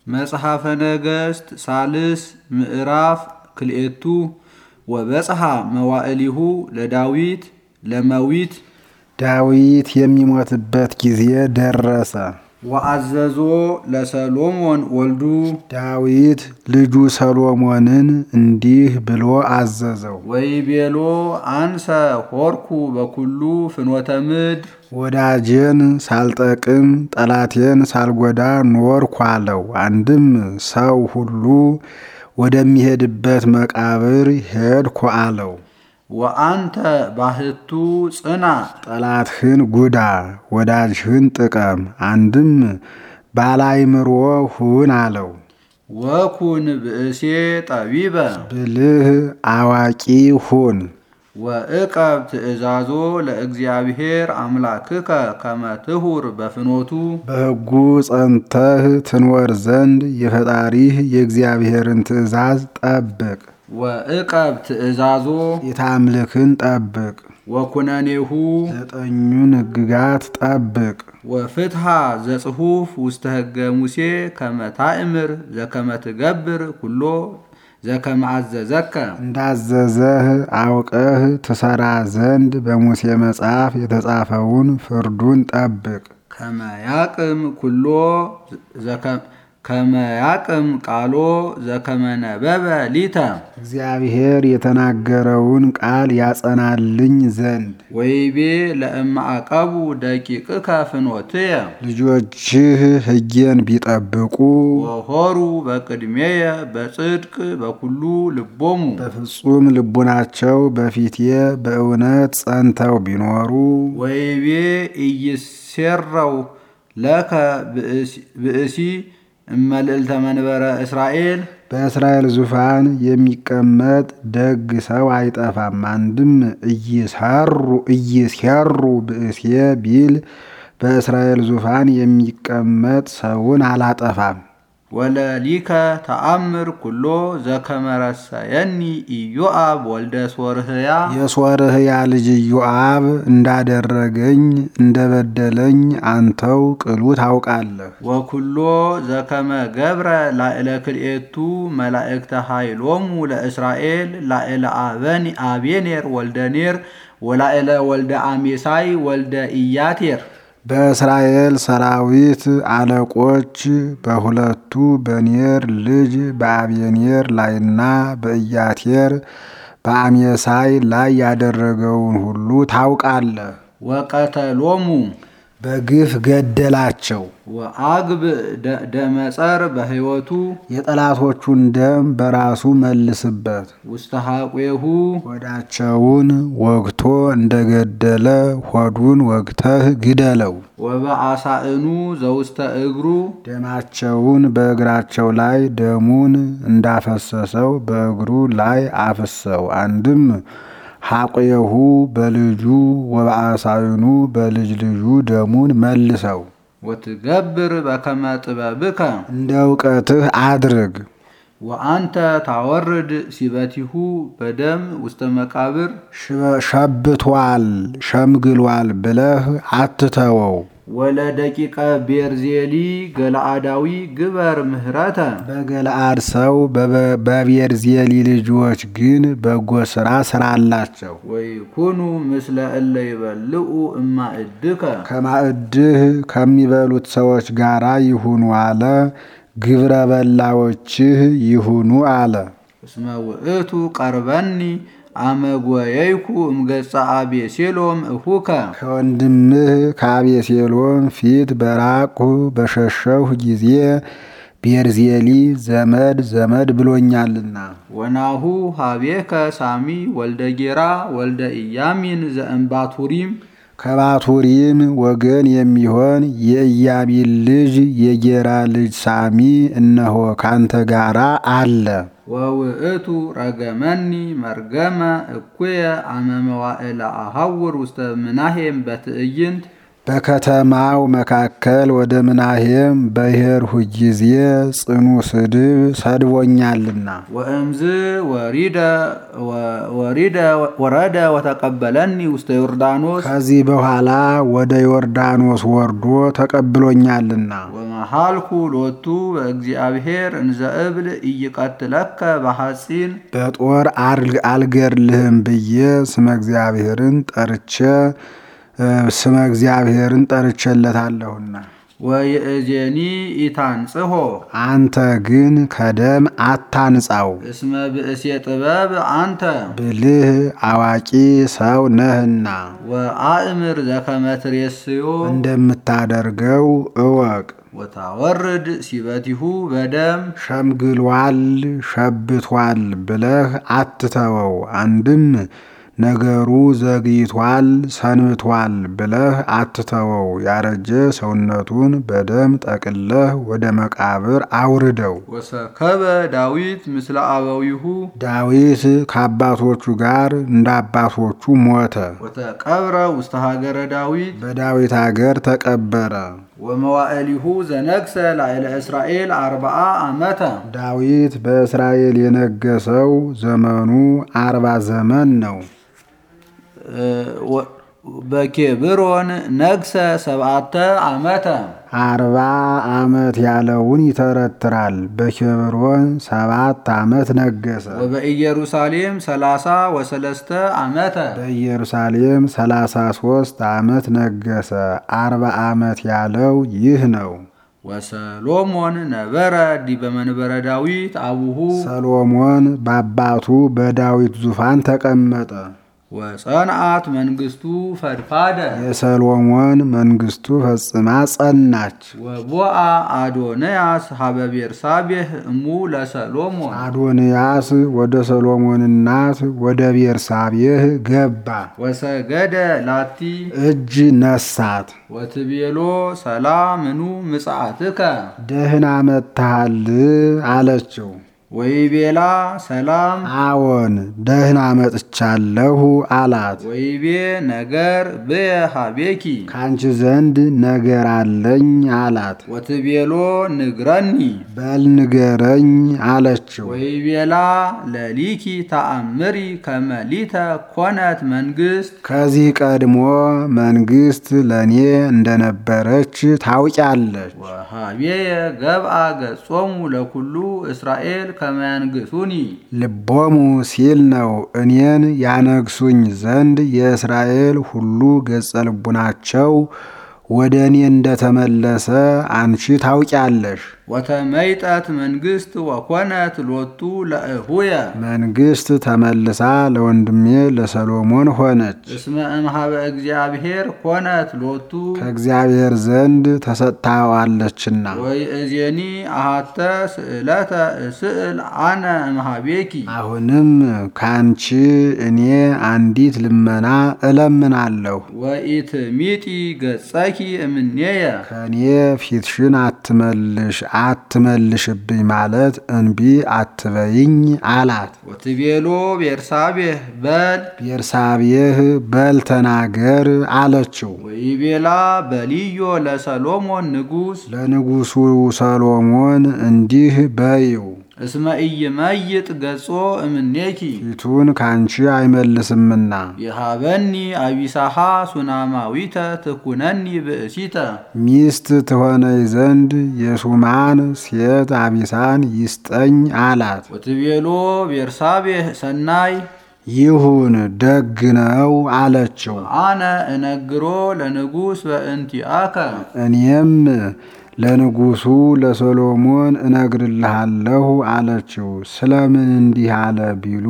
መጽሐፈ ነገሥት ሳልስ ምዕራፍ ክልኤቱ ወበጽሐ መዋዕሊሁ ለዳዊት ለመዊት ዳዊት የሚሞትበት ጊዜ ደረሰ። ወአዘዞ ለሰሎሞን ወልዱ ዳዊት ልጁ ሰሎሞንን እንዲህ ብሎ አዘዘው። ወይቤሎ አንሰ ሆርኩ በኩሉ ፍኖተ ምድር ወዳጄን ሳልጠቅም ጠላቴን ሳልጎዳ ኖርኩ አለው። አንድም ሰው ሁሉ ወደሚሄድበት መቃብር ሄድኩ አለው። ወአንተ ባህቱ ጽና ጠላትህን ጉዳ፣ ወዳጅህን ጥቀም። አንድም ባላይምሮ ሁን አለው። ወኩን ብእሴ ጠቢበ ብልህ አዋቂ ሁን። ወእቀብ ትእዛዞ ለእግዚአብሔር አምላክከ ከመ ትሁር በፍኖቱ በሕጉ ጸንተህ ትኖር ዘንድ የፈጣሪህ የእግዚአብሔርን ትእዛዝ ጠብቅ። ወእቀብ ትእዛዞ የታምልክን ጠብቅ። ወኩነኔሁ ዘጠኙን ሕግጋት ጠብቅ። ወፍትሃ ዘጽሑፍ ውስተ ሕገ ሙሴ ከመ ታእምር ዘከመ ትገብር ኩሎ ዘከመ አዘዘከ እንዳዘዘህ አውቀህ ትሰራ ዘንድ በሙሴ መጽሐፍ የተጻፈውን ፍርዱን ጠብቅ። ከመ ያቅም ኩሎ ከመ ያቅም ቃሎ ዘከመ ነበበ ሊተ እግዚአብሔር የተናገረውን ቃል ያጸናልኝ ዘንድ ወይቤ ለእማዕቀቡ ደቂቅከ ፍኖትየ ልጆችህ ሕጌን ቢጠብቁ ወሆሩ በቅድሜየ በጽድቅ በኩሉ ልቦሙ በፍጹም ልቡናቸው በፊቴ በእውነት ጸንተው ቢኖሩ ወይቤ ኢይሴረው ለከ ብእሲ እመልዕልተ መንበረ እስራኤል በእስራኤል ዙፋን የሚቀመጥ ደግ ሰው አይጠፋም። አንድም እይሰሩ እይሴሩ ብእሴ ቢል በእስራኤል ዙፋን የሚቀመጥ ሰውን አላጠፋም። ወለሊከ ተአምር ኩሎ ዘከመ ረሰየኒ ኢዮአብ ወልደ ሶርህያ የሶርህያ ልጅ ኢዮአብ እንዳደረገኝ እንደበደለኝ አንተው ቅሉ ታውቃለህ። ወኩሎ ዘከመ ገብረ ላዕለ ክልኤቱ መላእክተ ኃይሎሙ ለእስራኤል ላዕለ አበኒ አቤኔር ወልደ ኔር ወላዕለ ወልደ አሜሳይ ወልደ ኢያቴር በእስራኤል ሰራዊት አለቆች በሁለቱ በኔር ልጅ በአቤኔር ላይና በኢያቴር በአሜሳይ ላይ ያደረገውን ሁሉ ታውቃለህ። ወቀተሎሙ በግፍ ገደላቸው። ወአግብ ደመጸር በሕይወቱ የጠላቶቹን ደም በራሱ መልስበት። ውስተ ሐቄሁ ሆዳቸውን ወግቶ እንደገደለ ሆዱን ወግተህ ግደለው። ወበአሳእኑ ዘውስተ እግሩ ደማቸውን በእግራቸው ላይ ደሙን እንዳፈሰሰው በእግሩ ላይ አፍሰው። አንድም ሐቄሁ በልጁ ወበአሳይኑ በልጅ ልጁ ደሙን መልሰው። ወትገብር በከመ ጥበብከ እንደ እውቀትህ አድርግ። ወአንተ ታወርድ ሲበቲሁ በደም ውስተ መቃብር ሸብቷል ሸምግሏል ብለህ አትተወው። ወለደቂቀ ቤርዜሊ ገለአዳዊ ግበር ምህረተ በገለአድ ሰው በቤርዜሊ ልጆች ግን በጎ ሥራ ስራላቸው። ወይኩኑ ምስለ እለ ይበልዑ እማእድከ ከማዕድህ ከሚበሉት ሰዎች ጋር ይሁኑ አለ። ግብረ በላዎችህ ይሁኑ አለ። እስመ ውእቱ ቀርበኒ አመጎየይኩ እምገጸ አቤሴሎም እሁከ ከወንድምህ ከአቤሴሎም ፊት በራቅሁ በሸሸሁ ጊዜ ቤርዜሊ ዘመድ ዘመድ ብሎኛልና። ወናሁ ሀቤከ ሳሚ ወልደ ጌራ ወልደ ኢያሚን ዘእምባቱሪም ከባቱሪም ወገን የሚሆን የኢያሚን ልጅ የጌራ ልጅ ሳሚ እነሆ ካንተ ጋራ አለ። ወውእቱ ረገመኒ መርገመ እኩየ አመ መዋዕለ አሐውር ውስተ ምናሄም በትዕይንት በከተማው መካከል ወደ ምናሄም በሄድሁ ጊዜ ጽኑ ስድብ ሰድቦኛልና ወእምዝ ወሪደ ወሪደ ወረደ ወተቀበለኒ ውስተ ዮርዳኖስ ከዚህ በኋላ ወደ ዮርዳኖስ ወርዶ ተቀብሎኛልና ወመሃልኩ ሎቱ በእግዚአብሔር እንዘ እብል ኢይቀትለከ በሐፂን በጦር አልገድልህም ብዬ ስመ እግዚአብሔርን ጠርቼ ስመ እግዚአብሔርን ጠርቼለታለሁና ወይእዜኒ ኢታንጽሖ አንተ ግን ከደም አታንጻው፣ እስመ ብእሴ ጥበብ አንተ ብልህ አዋቂ ሰው ነህና ወአእምር ዘከመ ትሬስዮ እንደምታደርገው እወቅ። ወታወርድ ሲበቲሁ በደም ሸምግሏል፣ ሸብቷል ብለህ አትተወው። አንድም ነገሩ ዘግይቷል፣ ሰንብቷል ብለህ አትተወው። ያረጀ ሰውነቱን በደም ጠቅለህ ወደ መቃብር አውርደው። ወሰከበ ዳዊት ምስለ አበዊሁ ዳዊት ከአባቶቹ ጋር እንደ አባቶቹ ሞተ፣ ወተቀብረ ውስተ ሀገረ ዳዊት በዳዊት አገር ተቀበረ። ወመዋዕሊሁ ዘነግሰ ላዕለ እስራኤል አርብዓ ዓመተ ዳዊት በእስራኤል የነገሰው ዘመኑ አርባ ዘመን ነው። በኬብሮን ነግሰ ሰብዓተ ዓመተ አርባ ዓመት ያለውን ይተረትራል። በኬብሮን ሰባት ዓመት ነገሰ። ወበኢየሩሳሌም ሰላሳ ወሰለስተ ዓመተ በኢየሩሳሌም ሰላሳ ሦስት ዓመት ነገሰ። አርባ ዓመት ያለው ይህ ነው። ወሰሎሞን ነበረ ዲበ መንበረ ዳዊት አቡሁ ሰሎሞን በአባቱ በዳዊት ዙፋን ተቀመጠ። ወጸንዓት መንግስቱ ፈድፋደ የሰሎሞን መንግስቱ ፈጽማ ጸናች። ወቦአ አዶንያስ ሀበ ቤርሳቤህ እሙ ለሰሎሞን አዶንያስ ወደ ሰሎሞን እናት ወደ ቤርሳቤህ ገባ፣ ወሰገደ ላቲ እጅ ነሳት። ወትቤሎ ሰላምኑ ምጽአትከ ደህና መጥተሃል አለችው። ወይቤላ ሰላም አዎን ደህና መጥቻለሁ አላት። ወይቤ ነገር ብየ ሀቤኪ ከአንቺ ዘንድ ነገር አለኝ አላት። ወትቤሎ ንግረኒ በል ንገረኝ አለችው። ወይቤላ ለሊኪ ተአምሪ ከመሊተ ኮነት መንግስት ከዚህ ቀድሞ መንግስት ለእኔ እንደነበረች ታውቂያለች። ወሀቤየ ገብአ ገጾሙ ለኩሉ እስራኤል ከመያንግሱኒ ልቦሙ ሲል ነው እኔን ያነግሱኝ ዘንድ የእስራኤል ሁሉ ገጸ ልቡናቸው ወደ እኔ እንደተመለሰ አንቺ ታውቂያለሽ። ወተመይጠት መንግስት ወኮነት ሎቱ ለእሁየ መንግስት ተመልሳ ለወንድሜ ለሰሎሞን ሆነች። እስመ እምሃበ እግዚአብሔር ኮነት ሎቱ ከእግዚአብሔር ዘንድ ተሰጥታዋለችና። ወይእዜኒ አሃተ ስእለተ እስእል አነ እምሃቤኪ አሁንም ከአንቺ እኔ አንዲት ልመና እለምናለሁ። ወኢትሚጢ ገጸኪ እምኔየ ከእኔ ፊትሽን አትመልሽ አትመልሽብኝ ማለት እንቢ አትበይኝ አላት። ወትቤሎ ቤርሳቤህ በል ቤርሳቤህ በል ተናገር አለችው። ወይቤላ በልዮ ለሰሎሞን ንጉሥ ለንጉሡ ሰሎሞን እንዲህ በይው እስመ ኢይመይጥ ገጾ እምኔኪ ፊቱን ካንቺ አይመልስምና የሃበኒ አቢሳሃ ሱናማዊተ ትኩነኒ ብእሲተ ሚስት ትሆነኝ ዘንድ የሱማን ሴት አቢሳን ይስጠኝ አላት። ወትቤሎ ቤርሳቤህ ሰናይ ይሁን ደግ ነው አለችው። አነ እነግሮ ለንጉሥ በእንቲአከ እኔም ለንጉሡ ለሰሎሞን እነግርልሃለሁ አለችው። ስለምን እንዲህ አለ ቢሉ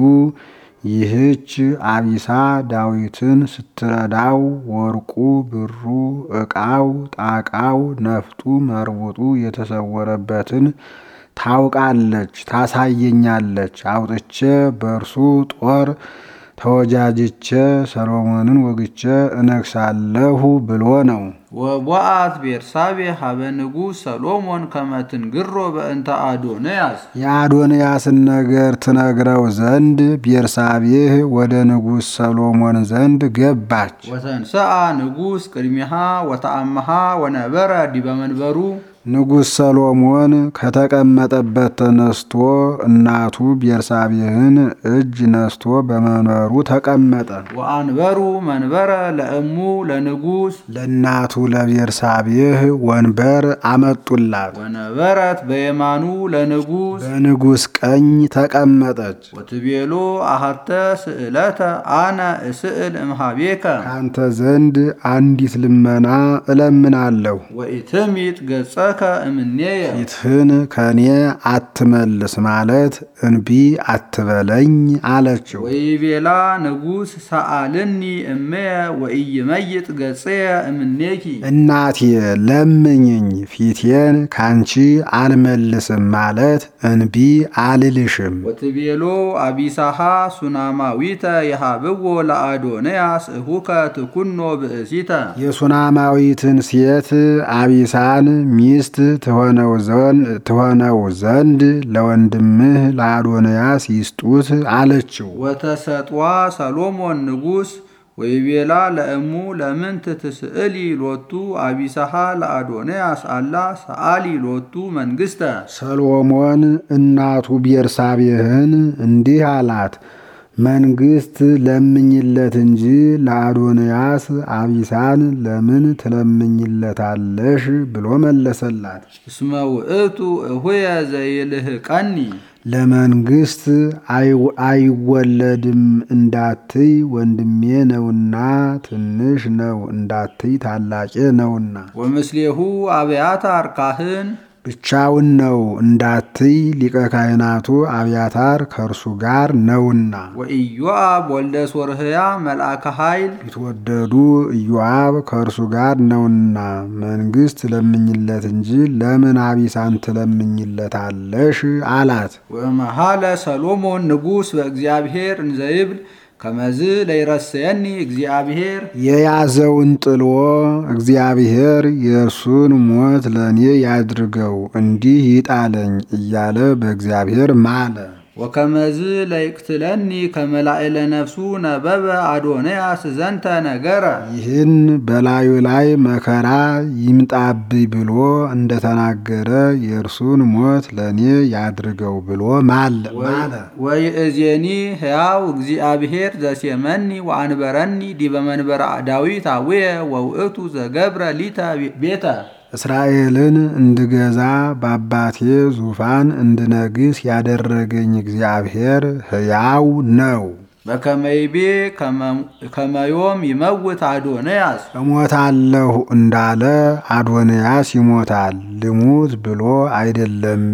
ይህች አቢሳ ዳዊትን ስትረዳው ወርቁ፣ ብሩ፣ ዕቃው፣ ጣቃው፣ ነፍጡ፣ መርቡጡ የተሰወረበትን ታውቃለች፣ ታሳየኛለች። አውጥቼ በእርሱ ጦር ተወጃጅቼ ሰሎሞንን ወግቼ እነግሳለሁ ብሎ ነው። ወቦአት ቤርሳቤ ሀበ ንጉሥ ሰሎሞን ከመትንግሮ በእንተ አዶንያስ የአዶንያስን ነገር ትነግረው ዘንድ ቤርሳቤህ ወደ ንጉሥ ሰሎሞን ዘንድ ገባች። ወተንሰአ ንጉሥ ቅድሚሃ ወተአመሃ ወነበረ ዲበ መንበሩ ንጉሥ ሰሎሞን ከተቀመጠበት ተነስቶ እናቱ ቤርሳቤህን እጅ ነስቶ በመንበሩ ተቀመጠ። ወአንበሩ መንበረ ለእሙ ለንጉሥ ለእናቱ ለቤርሳቤህ ወንበር አመጡላት። ወነበረት በየማኑ ለንጉሥ በንጉሥ ቀኝ ተቀመጠች። ወትቤሎ አሃተ ስእለተ አነ እስእል እምሃቤከ ካንተ ዘንድ አንዲት ልመና እለምናለሁ፣ ወኢትሚጥ ገጸከ እምኔየ ፊትህን ከእኔ አትመልስ ማለት እንቢ አትበለኝ አለችው። ወይቤላ ንጉሥ ሰአልኒ እመየ ወኢይመይጥ ገጽየ እምኔኪ እናቴ ለምኝኝ ፊቴን ካንቺ አልመልስም ማለት እንቢ አልልሽም። ወትቤሎ አቢሳሃ ሱናማዊተ የሃብዎ ለአዶንያስ እሁከ ትኩኖ ብእሲተ የሱናማዊትን ሴት አቢሳን ሚስት ትሆነው ዘንድ ለወንድምህ ለአዶንያስ ይስጡት አለችው። ወተሰጥዋ ሰሎሞን ንጉሥ ወይቤላ ለእሙ ለምንት ትስእሊ ሎቱ አቢሳሃ ለአዶንያስ አላ ሰአሊ ሎቱ መንግሥተ ሰሎሞን እናቱ ቤርሳቤህን እንዲህ አላት፣ መንግሥት ለምኝለት እንጂ ለአዶንያስ አቢሳን ለምን ትለምኝለታለሽ ብሎ መለሰላት። እስመ ውእቱ እሁየ ዘይልህቀኒ ለመንግሥት አይወለድም እንዳትይ ወንድሜ ነውና፣ ትንሽ ነው እንዳትይ ታላቄ ነውና፣ ወምስሌሁ አብያታር ካህን ብቻውን ነው እንዳትይ ሊቀ ካህናቱ አብያታር ከእርሱ ጋር ነውና፣ ወኢዮአብ ወልደ ሶርህያ መልአከ ኃይል ቢትወደዱ ኢዮአብ ከእርሱ ጋር ነውና መንግሥት ለምኝለት እንጂ ለምን አቢሳን ትለምኝለታለሽ አላት። ወመሃለ ሰሎሞን ንጉሥ በእግዚአብሔር እንዘይብል ከመዝ ለይረሰየኒ እግዚአብሔር የያዘውን ጥሎ እግዚአብሔር የእርሱን ሞት ለእኔ ያድርገው እንዲህ ይጣለኝ እያለ በእግዚአብሔር ማለ። ወከመዝ ለይቅትለኒ ከመላእለ ነፍሱ ነበበ አዶንያስ ዘንተ ነገረ ይህን በላዩ ላይ መከራ ይምጣብኝ ብሎ እንደተናገረ የእርሱን ሞት ለእኔ ያድርገው ብሎ ማለ ማለ። ወይእዜኒ ሕያው እግዚአብሔር ዘሴመኒ ወአንበረኒ ዲበ መንበረ ዳዊት አውየ ወውእቱ ዘገብረ ሊተ ቤተ እስራኤልን እንድገዛ በአባቴ ዙፋን እንድነግስ ያደረገኝ እግዚአብሔር ሕያው ነው። በከመይቤ ከመዮም ይመውት አዶንያስ እሞታለሁ እንዳለ አዶንያስ ይሞታል። ልሙት ብሎ አይደለም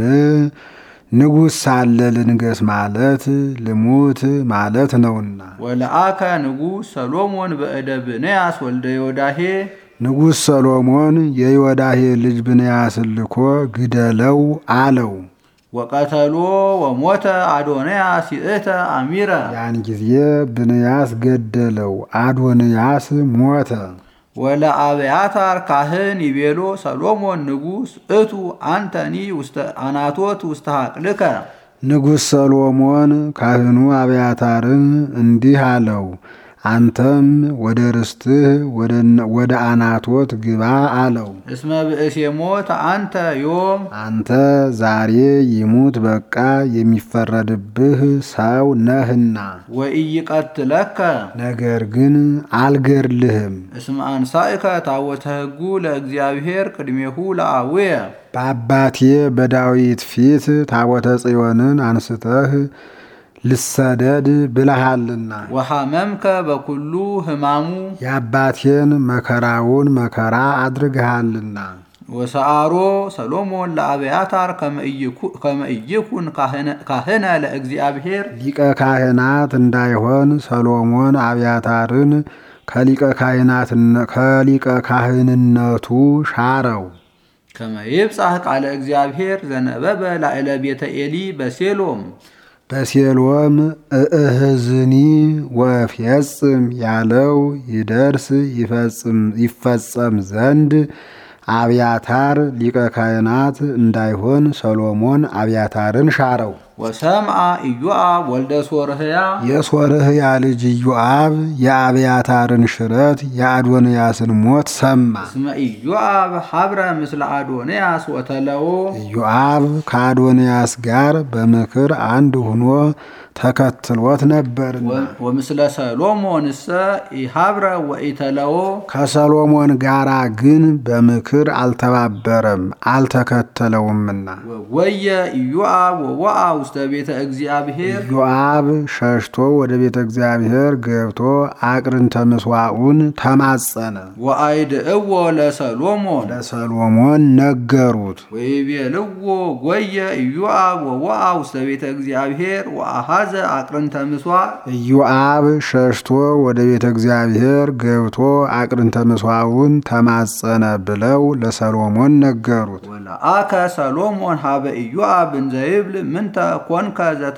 ንጉሥ ሳለ ልንገስ ማለት ልሙት ማለት ነውና። ወለአከ ንጉሥ ሰሎሞን በእደ ብንያስ ወልደ ዮዳሄ ንጉሥ ሰሎሞን የዮዳሄ ልጅ ብንያስን ልኮ ግደለው አለው። ወቀተሎ ወሞተ አዶንያስ ይእተ አሚረ ያን ጊዜ ብንያስ ገደለው፣ አዶንያስ ሞተ። ወለአብያታር ካህን ይቤሎ ሰሎሞን ንጉሥ እቱ አንተኒ ውስተ አናቶት ውስተ ሀቅልከ ንጉሥ ሰሎሞን ካህኑ አብያታርን እንዲህ አለው፣ አንተም ወደ ርስትህ ወደ አናቶት ግባ አለው። እስመ ብእሴ ሞት አንተ ዮም አንተ ዛሬ ይሙት በቃ የሚፈረድብህ ሰው ነህና፣ ወኢይቀትለከ ነገር ግን አልገድልህም። እስመ አንሳእከ ታቦተ ሕጉ ለእግዚአብሔር ቅድሜሁ ለአቡየ በአባቴ በዳዊት ፊት ታቦተ ጽዮንን አንስተህ ልሰደድ ብለሃልና ወሐመምከ በኩሉ ሕማሙ የአባቴን መከራውን መከራ አድርግሃልና። ወሰአሮ ሰሎሞን ለአብያታር ከመ ኢይኩን ካህነ ለእግዚአብሔር ሊቀ ካህናት እንዳይሆን ሰሎሞን አብያታርን ከሊቀ ካህንነቱ ሻረው። ከመ ይብጻሕ ቃለ እግዚአብሔር ዘነበበ ላዕለ ቤተ ኤሊ በሴሎም በሴሎም እእህዝኒ ወፍየጽም ያለው ይደርስ ይፈጸም ዘንድ አብያታር ሊቀ ካህናት እንዳይሆን ሰሎሞን አብያታርን ሻረው። ወሰምአ ኢዮአብ ወልደ ሶርህያ የሶርህያ ልጅ ኢዮአብ የአብያታርን ሽረት የአዶንያስን ሞት ሰማ። እስመ ኢዮአብ ሀብረ ምስለ አዶንያስ ወተለዎ ኢዮአብ ከአዶንያስ ጋር በምክር አንድ ሆኖ ተከትሎት ነበርና ወምስለ ሰሎሞንሰ ኢሀብረ ወኢተለዎ ከሰሎሞን ጋራ ግን በምክር አልተባበረም አልተከተለውምና። ወየ ኢዮአብ ወወአ ውስተ ቤተ እግዚአብሔር ኢዮአብ ሸሽቶ ወደ ቤተ እግዚአብሔር ገብቶ አቅርንተ ምስዋዑን ተማጸነ። ወአይድእዎ ለሰሎሞን ለሰሎሞን ነገሩት። ወይቤልዎ ጎየ ኢዮአብ ወወአ ውስተ ቤተ እግዚአብሔር ወአሃዘ አቅርንተ ምስዋዕ ኢዮአብ ሸሽቶ ወደ ቤተ እግዚአብሔር ገብቶ አቅርንተ ምስዋዑን ተማጸነ ብለው ለሰሎሞን ነገሩት። ወለአከ ሰሎሞን ሀበ ኢዮአብ እንዘ ይብል ምንተ ኮንከ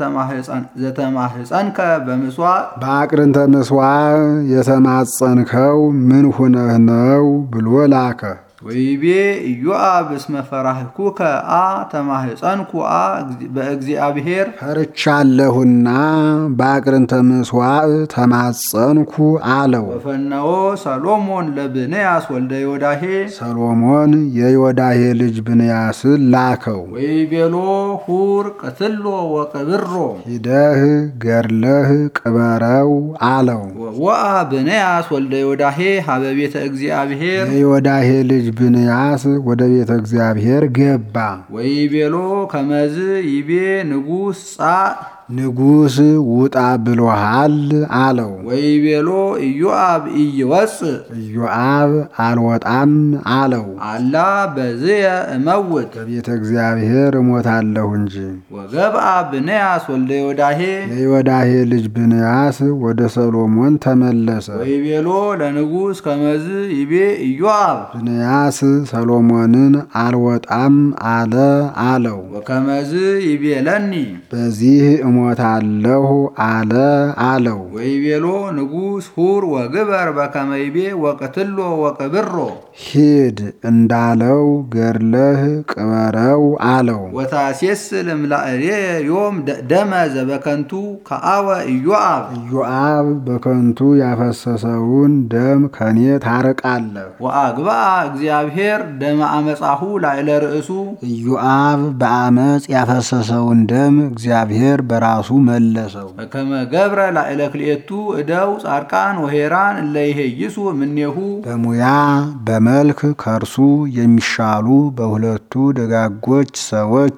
ዘተማህፀንከ በምስዋዕ በአቅርንተ ምስዋዕ የተማጸንከው ምን ሁነህ ነው ብሎ ላከ። ወይቤ ኢዮአብ እስመ ፈራህኩከ አ ተማህፀንኩ አ በእግዚአብሔር ፈርቻለሁና በአቅርንተ ምስዋዕ ተማጸንኩ አለው። ወፈነዎ ሰሎሞን ለብንያስ ወልደ ዮዳሄ ሰሎሞን የዮዳሄ ልጅ ብንያስን ላከው። ወይቤሎ ሁር ቅትሎ ወቅብሮ ሂደህ ገድለህ ቅበረው አለው። ወአ ብንያስ ወልደ ዮዳሄ ሀበ ቤተ እግዚአብሔር የዮዳሄ ልጅ ብንያስ ወደ ቤተ እግዚአብሔር ገባ። ወይቤሎ ከመዝ ይቤ ንጉሥ ጻእ ንጉሥ ውጣ ብሎሃል አለው። ወይቤሎ ኢዮአብ ኢይወፅእ ኢዮአብ አልወጣም አለው። አላ በዝየ እመውት በቤተ እግዚአብሔር እሞታለሁ እንጂ። ወገብአ ብንያስ ወልደ ዮዳሄ የዮዳሄ ልጅ ብንያስ ወደ ሰሎሞን ተመለሰ። ወይቤሎ ለንጉሥ ከመዝ ይቤ ኢዮአብ ብንያስ ሰሎሞንን አልወጣም አለ አለው። ወከመዝ ይቤለኒ በዚህ እሞታለሁ አለ አለው። ወይቤሎ ንጉሥ ሁር ወግበር በከመ ይቤ ወቅትሎ ወቅብሮ ሂድ እንዳለው ገድለህ ቅበረው አለው። ወታሴስል እምላእሌ ዮም ደመ ዘበከንቱ ከአወ ኢዮአብ ኢዮአብ በከንቱ ያፈሰሰውን ደም ከኔ ታርቃለህ። ወአግብአ እግዚአብሔር ደመ አመፃሁ ላዕለ ርእሱ ኢዮአብ በአመፅ ያፈሰሰውን ደም እግዚአብሔር በራሱ መለሰው። በከመ ገብረ ላዕለ ክልኤቱ እደው ጻድቃን ወሄራን እለ ይሄይሱ እምኔሁ በሙያ በመልክ ከእርሱ የሚሻሉ በሁለቱ ደጋጎች ሰዎች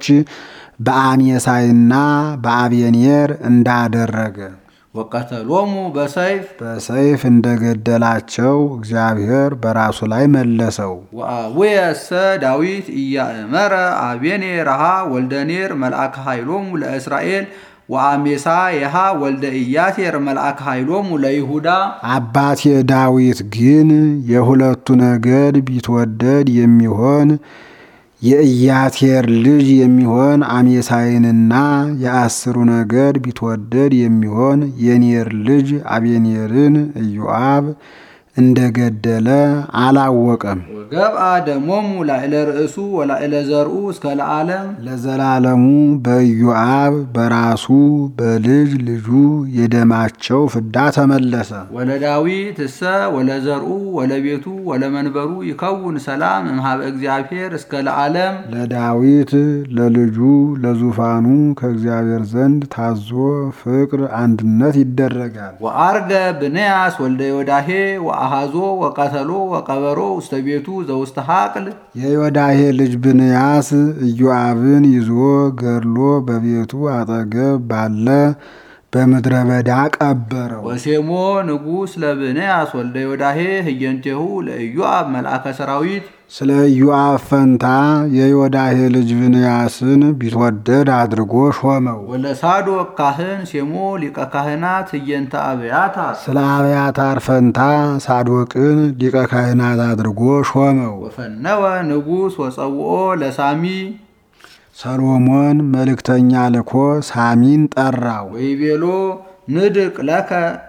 በአሜሳይና በአብየኔር እንዳደረገ ወቀተሎሙ በሰይፍ በሰይፍ እንደገደላቸው እግዚአብሔር በራሱ ላይ መለሰው። ወአቡየሰ ዳዊት ኢያእመረ አቤኔርሃ ወልደ ኔር መልአከ ኃይሎሙ ለእስራኤል ወአሜሳ የሃ ወልደ ኢያቴር መልአከ ኃይሎሙ ለይሁዳ አባቴ ዳዊት ግን የሁለቱ ነገድ ቢትወደድ የሚሆን የኢያቴር ልጅ የሚሆን አሜሳይንና የአስሩ ነገድ ቢትወደድ የሚሆን የኔር ልጅ አቤኔርን ኢዮአብ እንደገደለ አላወቀም። ወገብአ ደሞሙ ላዕለ ርእሱ ወላዕለ ዘርኡ እስከ ለዓለም ለዘላለሙ በኢዮአብ በራሱ በልጅ ልጁ የደማቸው ፍዳ ተመለሰ። ወለዳዊት እሰ ወለዘርኡ ወለቤቱ ወለመንበሩ ይከውን ሰላም እምሃበ እግዚአብሔር እስከ ለዓለም ለዳዊት ለልጁ ለዙፋኑ ከእግዚአብሔር ዘንድ ታዞ ፍቅር አንድነት ይደረጋል። ወአርገ ብንያስ ወልደ ዮዳሄ ወአሃዞ ወቀተሎ ወቀበሮ ውስተ ቤቱ ዘውስተ ሀቅል የዮዳሄ ልጅ ብንያስ ኢዮአብን ይዞ ገድሎ በቤቱ አጠገብ ባለ በምድረ በዳ ቀበረው። ወሴሞ ንጉሥ ለብንያስ ወልደ ዮዳሄ ህየንቴሁ ለኢዮአብ መልአከ ሰራዊት ስለ ኢዮአብ ፈንታ የዮዳሄ ልጅ ብንያስን ቢትወደድ አድርጎ ሾመው። ወለሳዶቅ ካህን ሴሞ ሊቀ ካህናት ህየንተ አብያታ ስለ አብያታር ፈንታ ሳዶቅን ሊቀ ካህናት አድርጎ ሾመው። ወፈነወ ንጉሥ ወፀውኦ ለሳሚ ሰሎሞን መልእክተኛ ልኮ ሳሚን ጠራው። ወይቤሎ ንድቅ ለከ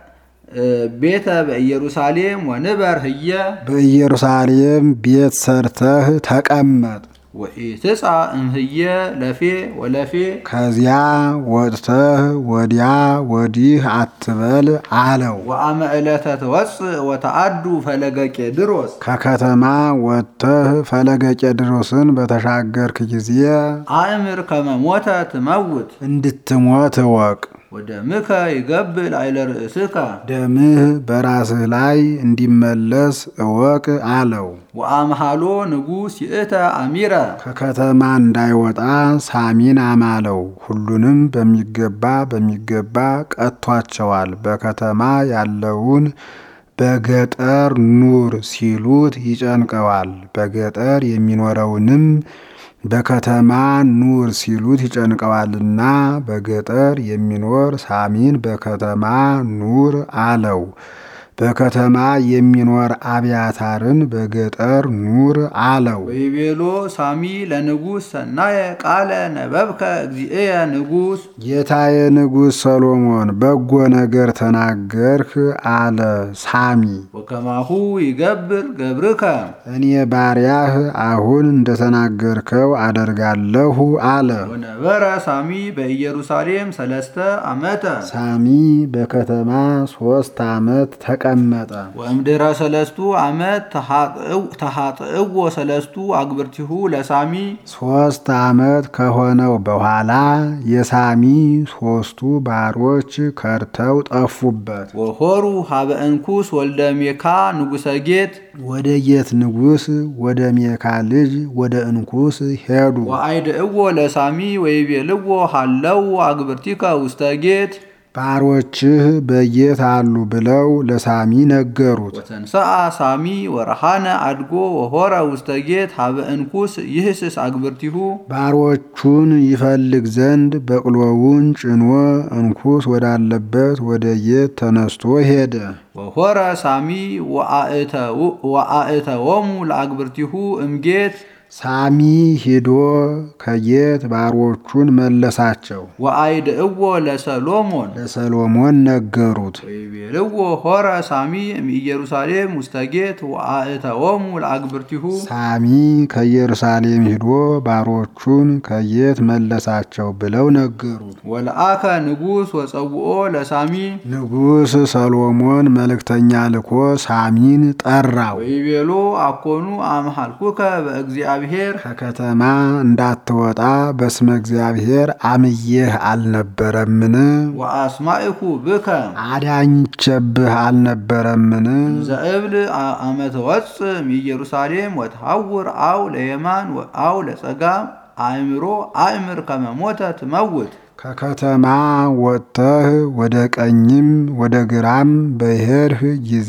ቤተ በኢየሩሳሌም ወንበር ህየ በኢየሩሳሌም ቤት ሰርተህ ተቀመጥ፣ ወኢትጻ እምህየ ለፌ ወለፌ ከዚያ ወጥተህ ወዲያ ወዲህ አትበል አለው። ወአመ ዕለተ ትወፅእ ወተአዱ ፈለገ ቄድሮስ ከከተማ ወጥተህ ፈለገ ቄድሮስን በተሻገርክ ጊዜ አእምር ከመ ሞተ ትመውት እንድትሞት እወቅ። ወደምከ ይገብእ ላዕለ ርእስከ ደምህ በራስህ ላይ እንዲመለስ እወቅ አለው። ወአምሃሎ ንጉሥ ይእተ አሚረ ከከተማ እንዳይወጣ ሳሚን አማለው። ሁሉንም በሚገባ በሚገባ ቀጥቷቸዋል። በከተማ ያለውን በገጠር ኑር ሲሉት ይጨንቀዋል። በገጠር የሚኖረውንም በከተማ ኑር ሲሉት ይጨንቀዋልና በገጠር የሚኖር ሳሚን በከተማ ኑር አለው። በከተማ የሚኖር አብያታርን በገጠር ኑር አለው። ወይቤሎ ሳሚ ለንጉሥ ሰናየ ቃለ ነበብከ እግዚእየ ንጉሥ ጌታዬ ንጉሥ ሰሎሞን በጎ ነገር ተናገርህ አለ ሳሚ። ወከማሁ ይገብር ገብርከ እኔ ባሪያህ አሁን እንደተናገርከው አደርጋለሁ አለ። ወነበረ ሳሚ በኢየሩሳሌም ሰለስተ ዓመተ ሳሚ በከተማ ሶስት ዓመት ተቀመጠ። ወእምድረ ሰለስቱ ዓመት ተሃጥእዎ ሰለስቱ አግብርቲሁ ለሳሚ ሶስት ዓመት ከሆነው በኋላ የሳሚ ሶስቱ ባሮች ከርተው ጠፉበት። ወሆሩ ሀበ እንኩስ ወልደ ሜካ ንጉሰ ጌት ወደ ጌት ንጉሥ ወደ ሜካ ልጅ ወደ እንኩስ ሄዱ። ወአይድእዎ ለሳሚ ወይቤልዎ ሃለው አግብርቲከ ውስተ ጌት ባሮችህ በጌት አሉ ብለው ለሳሚ ነገሩት። ወተንሰአ ሳሚ ወረሃነ አድጎ ወሆረ ውስተ ጌት ሀበ እንኩስ ይህስስ አግብርቲሁ ባሮቹን ይፈልግ ዘንድ በቅሎውን ጭኖ እንኩስ ወዳለበት ወደ ጌት ተነስቶ ሄደ። ወሆረ ሳሚ ወአእተዎሙ ለአግብርቲሁ እምጌት ሳሚ ሂዶ ከጌት ባሮቹን መለሳቸው። ወአይድእዎ ለሰሎሞን ለሰሎሞን ነገሩት። ወይቤልዎ ሆረ ሳሚ እምኢየሩሳሌም ውስተ ጌት ወአእተዎሙ ለአግብርቲሁ ሳሚ ከኢየሩሳሌም ሂዶ ባሮቹን ከጌት መለሳቸው ብለው ነገሩት። ወለአከ ንጉሥ ወጸውኦ ለሳሚ ንጉሥ ሰሎሞን መልእክተኛ ልኮ ሳሚን ጠራው። ወይቤሎ አኮኑ አምሃልኩከ በእግዚአብሔር ከከተማ እንዳትወጣ በስመ እግዚአብሔር አምዬህ አልነበረምን? ወአስማኢኩ ብከ አዳኝቼብህ አልነበረምን? ዘእብል አመተ ወፅእ እምኢየሩሳሌም ወትሐውር አው ለየማን አው ለጸጋም አእምሮ አእምር ከመ ሞተ ትመውት ከከተማ ወጥተህ ወደ ቀኝም ወደ ግራም በሄድህ ጊዜ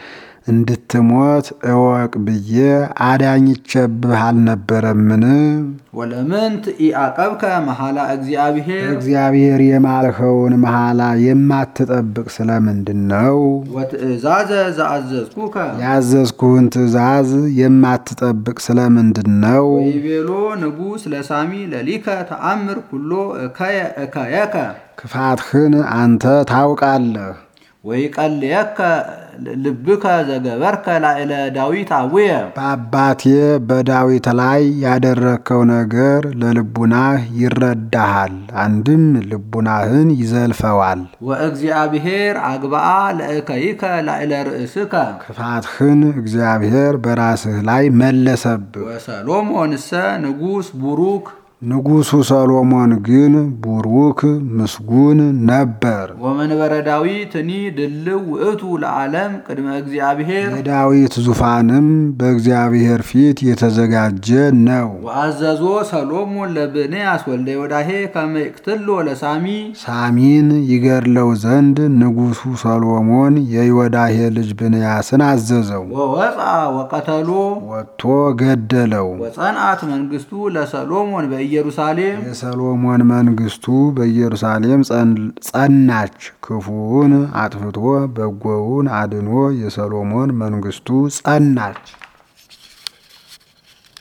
እንድትሞት እወቅ ብዬ አዳኝቼብህ አልነበረምን? ወለምንት ኢአቀብከ መሐላ እግዚአብሔር እግዚአብሔር የማልኸውን መሐላ የማትጠብቅ ስለምንድን ነው? ወትእዛዘ ዘአዘዝኩከ ያዘዝኩህን ትእዛዝ የማትጠብቅ ስለምንድን ነው? ወይቤሎ ንጉሥ ለሳሚ ለሊከ ተአምር ኩሎ እከየ እከየከ ክፋትህን አንተ ታውቃለህ። ወይቀልየከ ልብከ ዘገበርከ ላዕለ ዳዊት አቡየ በአባቴ በዳዊት ላይ ያደረግከው ነገር ለልቡናህ ይረዳሃል፣ አንድም ልቡናህን ይዘልፈዋል። ወእግዚአብሔር አግባአ ለእከይከ ላዕለ ርእስከ ክፋትህን እግዚአብሔር በራስህ ላይ መለሰብህ። ወሰሎሞንሰ ንጉሥ ቡሩክ ንጉሡ ሰሎሞን ግን ቡሩክ ምስጉን ነበር። ወመንበረ ዳዊትኒ ድልው ውእቱ ለዓለም ቅድመ እግዚአብሔር የዳዊት ዙፋንም በእግዚአብሔር ፊት የተዘጋጀ ነው። ወአዘዞ ሰሎሞን ለብንያስ ወልደ ዮዳሄ ከመ ይቅትሎ ለሳሚ ሳሚን ይገድለው ዘንድ ንጉሡ ሰሎሞን የዮዳሄ ልጅ ብንያስን አዘዘው። ወወፃ ወቀተሎ ወጥቶ ገደለው። ወጸንዓት መንግስቱ ለሰሎሞን በኢየሩሳሌም የሰሎሞን መንግስቱ በኢየሩሳሌም ጸናች። ክፉውን አጥፍቶ በጎውን አድኖ የሰሎሞን መንግስቱ ጸናች።